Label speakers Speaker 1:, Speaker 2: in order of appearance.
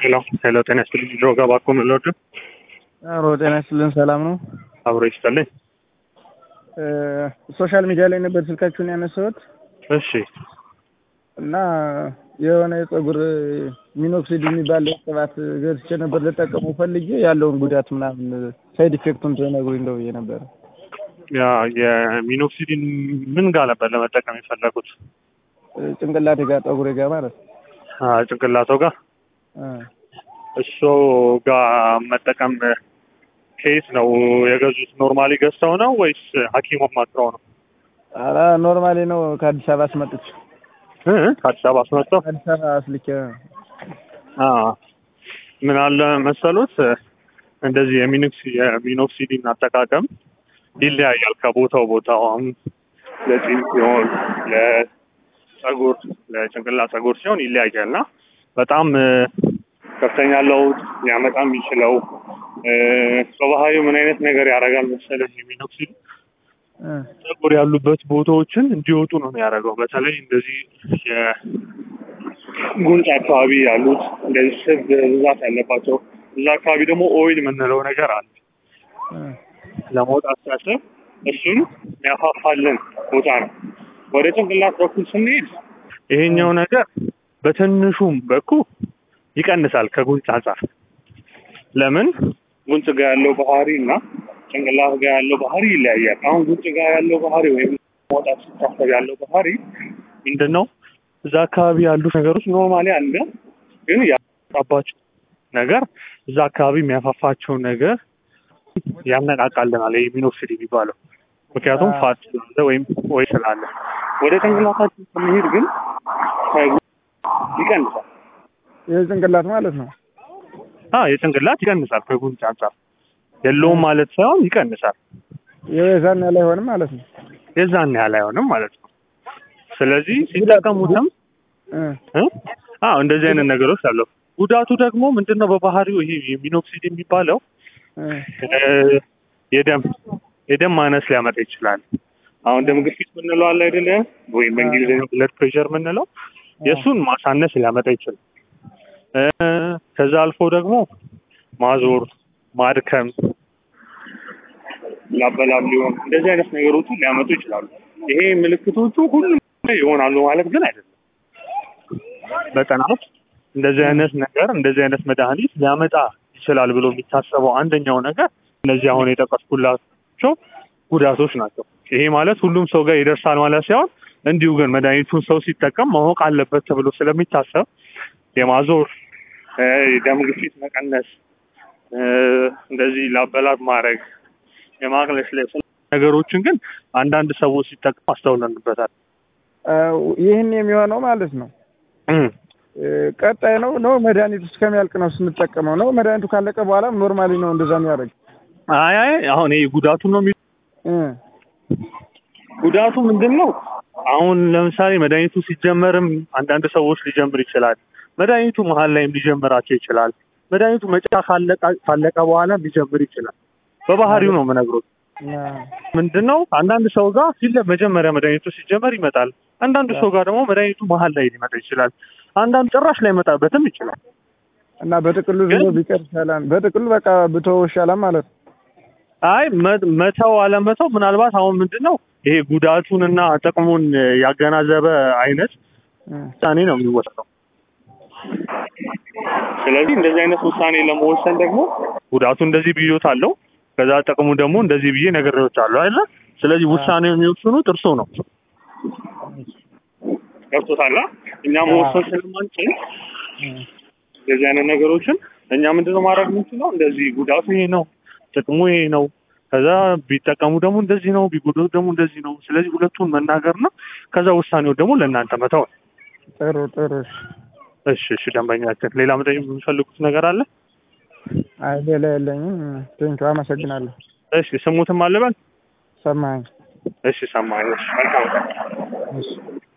Speaker 1: ሄሎ ሄሎ፣ ጤና ይስጥልኝ። ድሮ ጋር ባኮ ምንለወድ
Speaker 2: አሮ ጤና ይስጥልን። ሰላም ነው?
Speaker 1: አብሮ ይስጥልኝ።
Speaker 2: ሶሻል ሚዲያ ላይ ነበር ስልካችሁን ያነሳሁት
Speaker 1: እሺ
Speaker 2: እና የሆነ የፀጉር ሚኖክሲድ የሚባል ቅባት ገዝቼ ነበር ልጠቀሙ ፈልጌ ያለውን ጉዳት ምናምን ሳይድ ኢፌክቱን ትነግሩኝ እንደው ብዬ ነበር።
Speaker 1: ያ የሚኖክሲዲን ምን ጋር ነበር ለመጠቀም የፈለጉት?
Speaker 2: ጭንቅላቴ ጋር ጠጉሬ ጋር ማለት ነው።
Speaker 1: አ ጭንቅላቶ ጋር
Speaker 2: እ
Speaker 1: እሱ ጋር መጠቀም ከየት ነው የገዙት? ኖርማሊ ገዝተው ነው ወይስ ሐኪም አማክረው ነው?
Speaker 2: ኧረ ኖርማሊ ነው ከአዲስ አበባ አስመጥቼ
Speaker 1: እ ከአዲስ አበባ አስመጣው።
Speaker 2: አዲስ አበባ አስልኬ
Speaker 1: አ ምን አለ መሰሉት እንደዚህ የሚኖክሲ የሚኖክሲዲን አጠቃቀም ይለያያል ከቦታው ቦታው። አሁን ለጺም ሲሆን ለጸጉር ለጭንቅላት ጸጉር ሲሆን ይለያያል እና በጣም ከፍተኛ ለውጥ ሊያመጣ የሚችለው በባህሪው ምን አይነት ነገር ያደርጋል መሰለህ የሚኖክሲድ
Speaker 2: እ
Speaker 1: ጸጉር ያሉበት ቦታዎችን እንዲወጡ ነው የሚያደርገው። በተለይ እንደዚህ የጉንጭ አካባቢ ያሉት እንደዚህ ስብ ብዛት ያለባቸው እዛ አካባቢ ደግሞ ኦይል የምንለው ነገር አለ።
Speaker 2: እ
Speaker 1: ለመውጣት ሲያስብ እሱን የሚያፋፋልን ቦታ ነው። ወደ ጭንቅላት በኩል ስንሄድ ይሄኛው ነገር በትንሹም በኩል ይቀንሳል ከጉንጭ አንጻር። ለምን ጉንጭ ጋር ያለው ባህሪ እና ጭንቅላት ጋር ያለው ባህሪ ይለያያል። አሁን ጉንጭ ጋር ያለው ባህሪ ወይም መውጣት ሲታሰብ ያለው ባህሪ ምንድን ነው? እዛ አካባቢ ያሉት ነገሮች ኖርማሊ አለ፣ ግን ያባቸው ነገር እዛ አካባቢ የሚያፋፋቸው ነገር ያነቃቃልናል። ይሄ ሚኖክሲድ የሚባለው ምክንያቱም
Speaker 2: አዎ።
Speaker 1: ፋት ስላለ ወይም ወይ ስላለ። ወደ ጭንቅላታችን ስንሄድ ግን ከጉ- ይቀንሳል።
Speaker 2: የጭንቅላት ማለት ነው።
Speaker 1: አ የጭንቅላት ይቀንሳል ከጉንጭ አንጻር የለውም ማለት ሳይሆን ይቀንሳል።
Speaker 2: የዛን ያህል አይሆንም ማለት ነው።
Speaker 1: የዛን ያህል አይሆንም ማለት ነው። ስለዚህ ሲጠቀሙትም
Speaker 2: እ
Speaker 1: እ? አዎ እንደዚህ አይነት ነገሮች አሉ። ጉዳቱ ደግሞ ምንድነው? በባህሪው ይሄ የሚኖክሲድ የሚባለው
Speaker 2: እ
Speaker 1: እ፣ የደም የደም ማነስ ሊያመጣ ይችላል። አሁን ደም ግፊት ምንለው አለ አይደለ? ወይም በእንግሊዝኛው ብለድ ፕሬሸር ምንለው የእሱን ማሳነስ ሊያመጣ ይችላል። እ፣ ከዛ አልፎ ደግሞ ማዞር፣ ማድከም፣ ላበላብ ሊሆን እንደዚህ አይነት ነገሮችን ሊያመጡ ይችላሉ። ይሄ ምልክቶቹ ሁሉም ላይ ይሆናሉ ማለት ግን አይደለም። በጥናት እንደዚህ አይነት ነገር እንደዚህ አይነት መድኃኒት ሊያመጣ ይችላል ብሎ የሚታሰበው አንደኛው ነገር እነዚህ አሁን የጠቀስኩላቸው ጉዳቶች ናቸው። ይሄ ማለት ሁሉም ሰው ጋር ይደርሳል ማለት ሳይሆን እንዲሁ ግን መድኃኒቱን ሰው ሲጠቀም ማወቅ አለበት ተብሎ ስለሚታሰብ የማዞር እ፣ የደም ግፊት መቀነስ እ፣ እንደዚህ ላበላብ ማድረግ የማቅለሽለሽ ነገሮችን ግን አንዳንድ ሰዎች ሲጠቀሙ አስተውለንበታል።
Speaker 2: እ ይህን የሚሆነው ማለት ነው
Speaker 1: እም።
Speaker 2: እ ቀጣይ ነው ነው መድኃኒቱ እስከሚያልቅ ነው ስንጠቀመው ነው። መድኃኒቱ ካለቀ በኋላ ኖርማሊ ነው እንደዛ የሚያደርግ
Speaker 1: አይ አይ አሁን ይሄ ጉዳቱን ነው የሚ
Speaker 2: እ
Speaker 1: ጉዳቱ ምንድን ነው? አሁን ለምሳሌ መድኃኒቱ ሲጀመርም አንዳንድ ሰዎች ሊጀምር ይችላል። መድኃኒቱ መሀል ላይም ሊጀምራቸው ይችላል። መድኃኒቱ መጨረሻ ካለቀ ካለቀ በኋላ ሊጀምር ይችላል። በባህሪው ነው የምነግሮት።
Speaker 2: ያ
Speaker 1: ምንድን ነው አንዳንድ ሰው ጋር ሲለ መጀመሪያ መድኃኒቱ ሲጀመር ይመጣል። አንዳንድ ሰው ጋር ደግሞ መድኃኒቱ መሀል ላይ ሊመጣ ይችላል። አንዳንድ ጭራሽ ላይ መጣበትም ይችላል።
Speaker 2: እና በጥቅሉ ዝም ብሎ ቢቀር ይሻላል። በጥቅሉ በቃ ብተው ይሻላል ማለት ነው።
Speaker 1: አይ መ- መተው አለመተው ምናልባት አሁን ምንድን ነው ይሄ ጉዳቱንና ጥቅሙን ያገናዘበ አይነት
Speaker 2: እ
Speaker 1: ውሳኔ ነው የሚወሰነው። ስለዚህ እንደዚህ አይነት ውሳኔ ለመወሰን ደግሞ ጉዳቱ እንደዚህ ብዮት አለው፣ ከዛ ጥቅሙ ደግሞ እንደዚህ ብዬ ነገሮች አሉ አይደለ? ስለዚህ ውሳኔው የሚወስኑት እርሶ ነው። ገብቶታል? እኛ መወሰን ስለማንችል
Speaker 2: እ
Speaker 1: እንደዚህ አይነት ነገሮችን እኛ ምንድነው ማድረግ የምንችለው? እንደዚህ ጉዳቱ ይሄ ነው፣ ጥቅሙ ይሄ ነው፣ ከዛ ቢጠቀሙ ደግሞ እንደዚህ ነው፣ ቢጎዱት ደግሞ እንደዚህ ነው። ስለዚህ ሁለቱን መናገርና ከዛ ውሳኔው ደግሞ ለእናንተ መተው ነው።
Speaker 2: ጥሩ ጥሩ። እሺ።
Speaker 1: እሺ እሺ፣ ደንበኛችን ሌላ መጠየቅ የሚፈልጉት ነገር አለ?
Speaker 2: አይ ሌላ የለኝም። ቴንኪው አመሰግናለሁ።
Speaker 1: እሺ ስሙትም አለበል።
Speaker 2: ሰማኸኝ?
Speaker 1: እሺ ሰማኝ። እሺ መልካም ቀን።
Speaker 2: እሺ